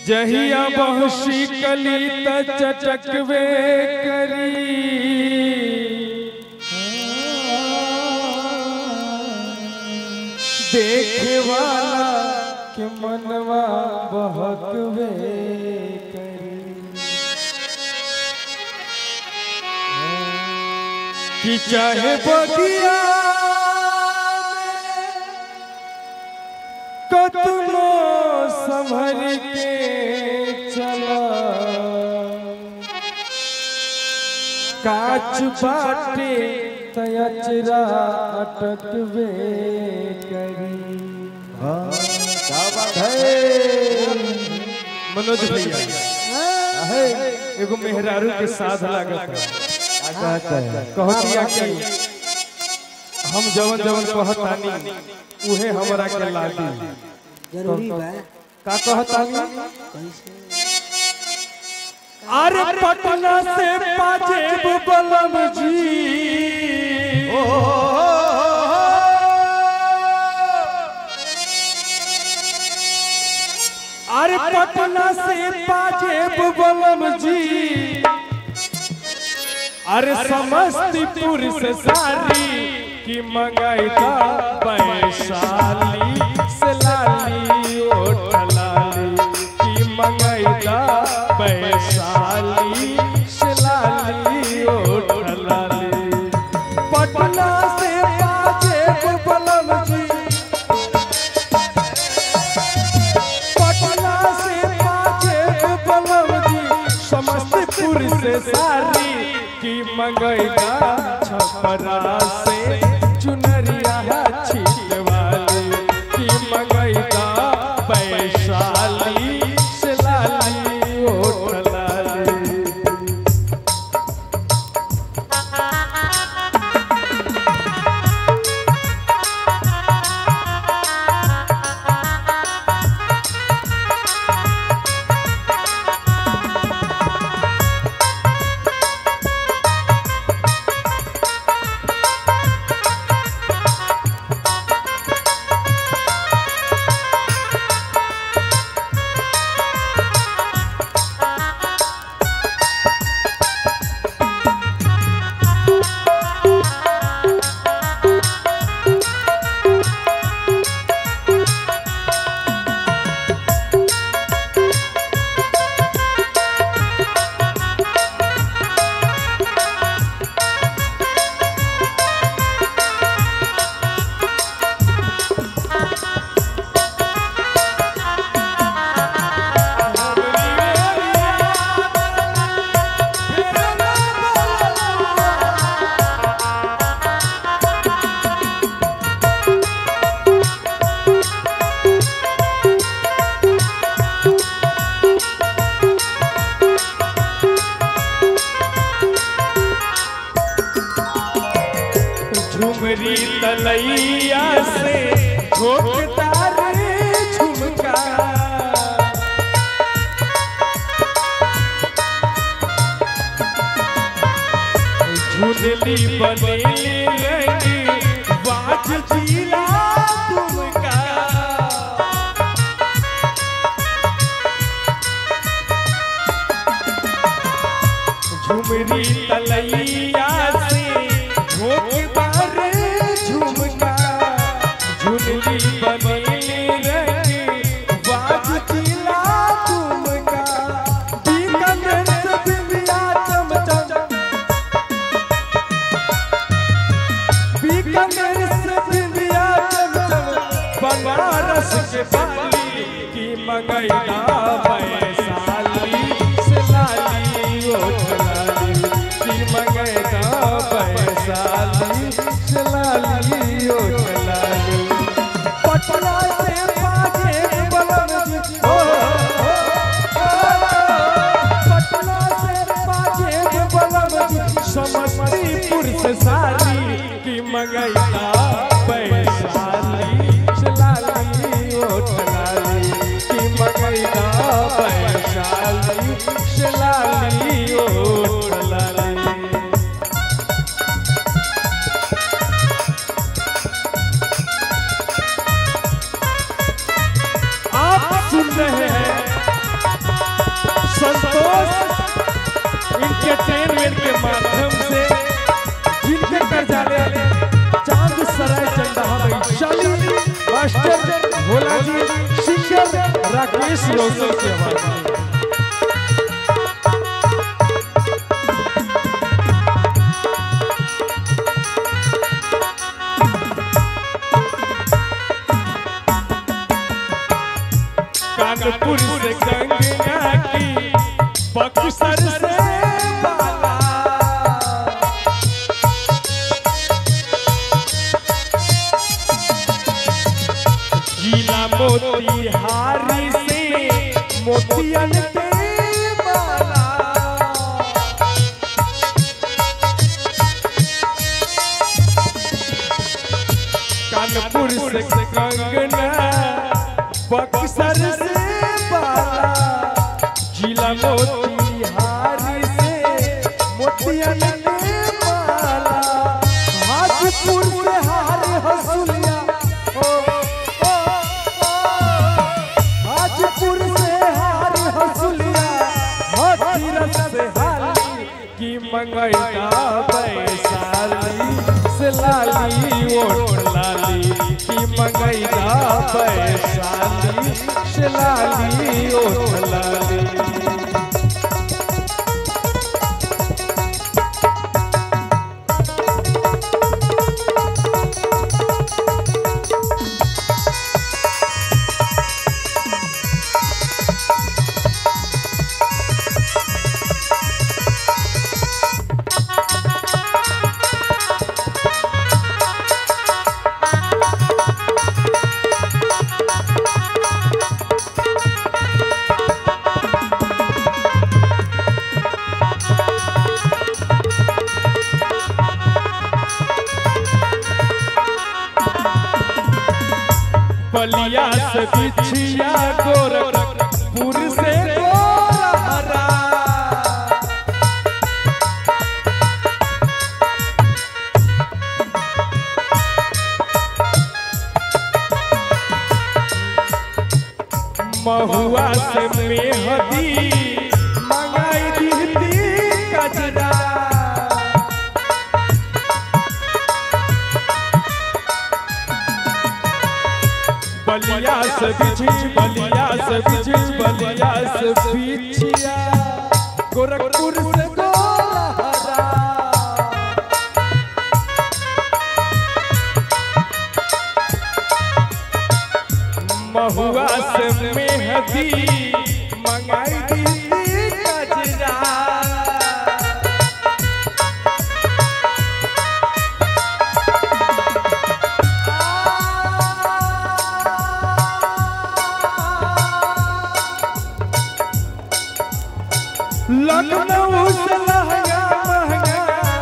जहिया बहुशी कली त चटकवे करी देखे वाला के मनवा बहकवे करी कि चाहे बगिया कतनो संभल के चला काच बाटे तयचरा अटकवे करी क्या बात है मनोज भैया एगो मेहरारू के साथ लागत क्या कहता है कहतिया कि हम जवन जवन कहतानी उहे हमरा के लागी जरूरी बा का कहतानी कैसे अरे पटना से पाजेब बलम जी अरे पटना से पाजेब बलम जी अरे समस्तीपुर से सारी की मंगाई का वैशाली से लाली ओट लाली की मंगाई का वैशाली से लाली ओट लाली पटना से पाजे बलम जी पटना से पाजे बलम जी समस्तीपुर से सारी की मंगैदा छपरा से चुनरिया छीट वाली की मंगैदा वैशाली से लाली ओठ लाली झुमरी तलैया से झोंकदार झुमका झुनली बनेली रंगी बाज जिला तुमका झुमरी तलैया से झोंकदार झुमका झुनली बनेली रंगी बाज जिला तुमका बीकानेर से बिंदिया चमचम बीकानेर से बिंदिया चमचम बनारस के बाली की मंगैदा वैशाली से लाली ओठ लाली की मंगैदा वैशाली से लाली ओठ लाली पटना से बाजे बलम जी ओ, ओ, ओ, पटना से बाजे बलम जी समस्तीपुर से सारी की मंगैदा वैशाली से लाली ओठ लाली की मंगैदा वैशाली से लाली ओठ लाली आप सुन रहे हैं एंटरटेनमेंट के माध्यम से जिनके कर्जा ले चांद सराय चंदा में चली मास्टर भोला जी सिंगर राकेश रोशन की आवाज में कानपुर से गंगा की बक्सर से बाला गीला मोतिहारी से मोतियन के बाला कानपुर से कंगना बक्सर से बाला जिला मोतिहारी से मोतियन के माला हाजीपुर से हार हसुलिया ओ, ओ, ओ, हाजीपुर से हार हसुलिया हाथीरस से हाली की मंगैता वैशाली से लाली ओठ लाली की मंगैता वैशाली से लाली ओठ लाली बलिया से बिछिया गोरखपुर से गोरहरा महुआ से मेहदी मंगाई दीदी कजरा बलिया से बिछी बलिया से बिछी बलिया से बिछिया गोरखपुर से गोरहरा महुआ से मेहदी मंगाई दी कजरा लखनऊ से लहंगा महंगा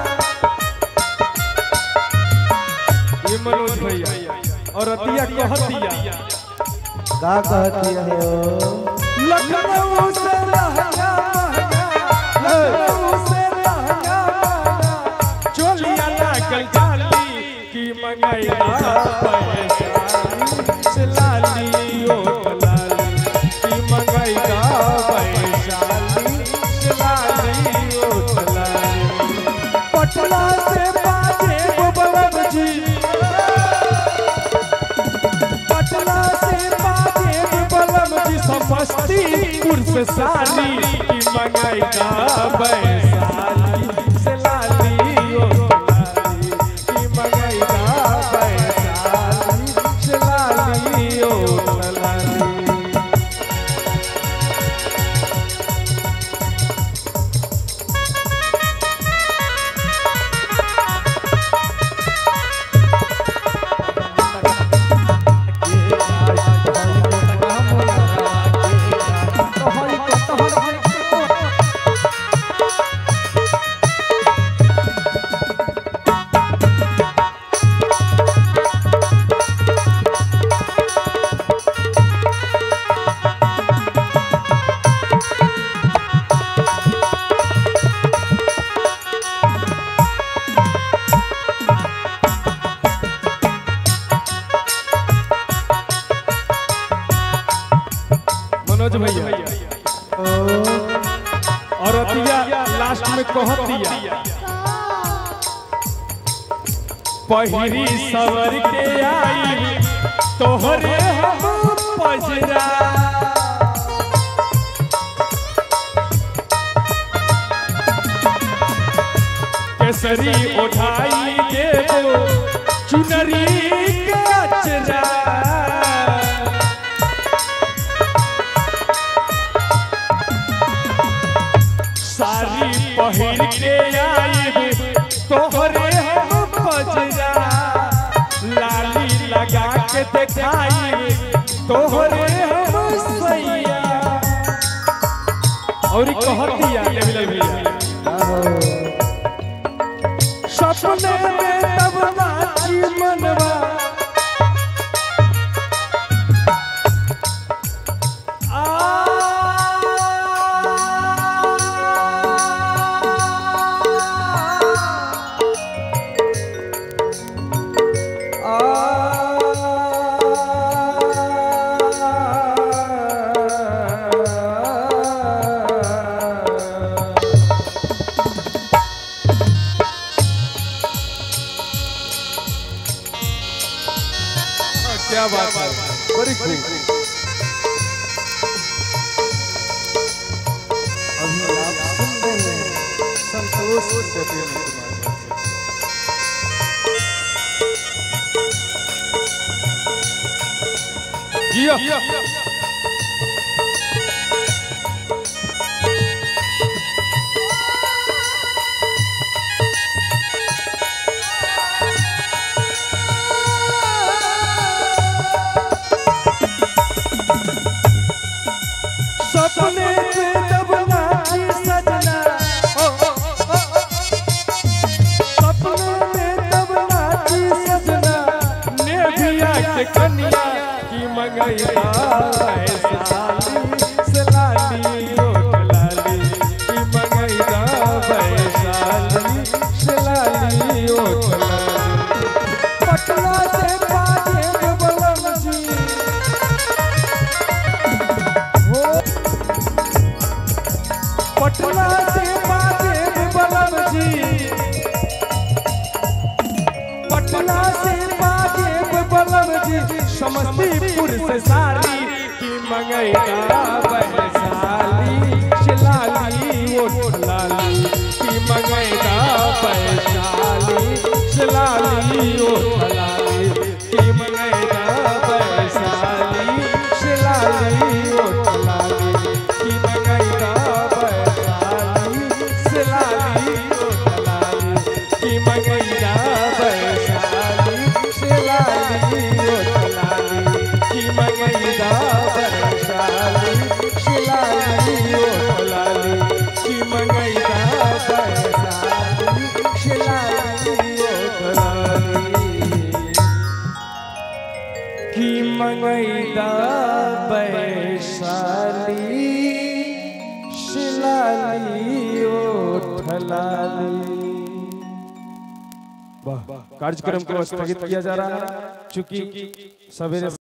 ये मनोज भैया और अतिया कहतिया का कहती हो लखनऊ से लहंगा महंगा लखनऊ से लहंगा महंगा चोलिया लागल जाली की मंगाइला पैसाली से लाली ओ लाली की मंगाइला पैसाली से लाली ओ लाली पटना से बाजे बबलम जी पटना से बाजे बलम जी समस्तीपुर से साली की मंगाई का वैशाली से लाली ओ लाली की मंगाई का वैशाली से लाली ओ लाली मनोज भैया और अतिया लास्ट में कह दिया पहिरी सवर के आई तोहरे हम पजरा केसरी उठाई देबो चुनरी के अचरा सारी पहिर के आईब तोहरे हम पजरा लाली लगा के देखाई तोहरे हम सैया और कहत दिया लेवल भैया सपने में तब नाची मनवा क्या बात है बड़ी खूब अभी आप सुन रहे हैं संतोष सत्येंद्र कुमार जियो सपने में जब नाची सजना ओ, ओ, ओ, ओ, सपने में तब नाची सजना नेभिया के कन्या की मंगैया वैशाली से लाली ओट लाली की मंगैया वैशाली से लाली ओट लाली पटना से बाजे बलम जी हो पटना से बाजे बलम जी पटना से बाजे बलम जी समस्तीपुर से साली की मंगैया वैशाली शिलाली ओठ लाली की मंगैया वैशाली शिलाली ओठ लाली की मंगैया वैशाली शिलाली ओठ लाली की मंगैया वैशाली शिलाली ओठ लाली की मंगैया वैशाली शिलाली ओठ लाली की मंगैया वैशाली शिलाली ओठ लाली की मंगैया वैशाली शिलाली ओठ लाली की मंगैदा वैशाली शिलाली ओठलाली वाह कार्यक्रम को स्थगित किया जा रहा है चूंकि सवेरे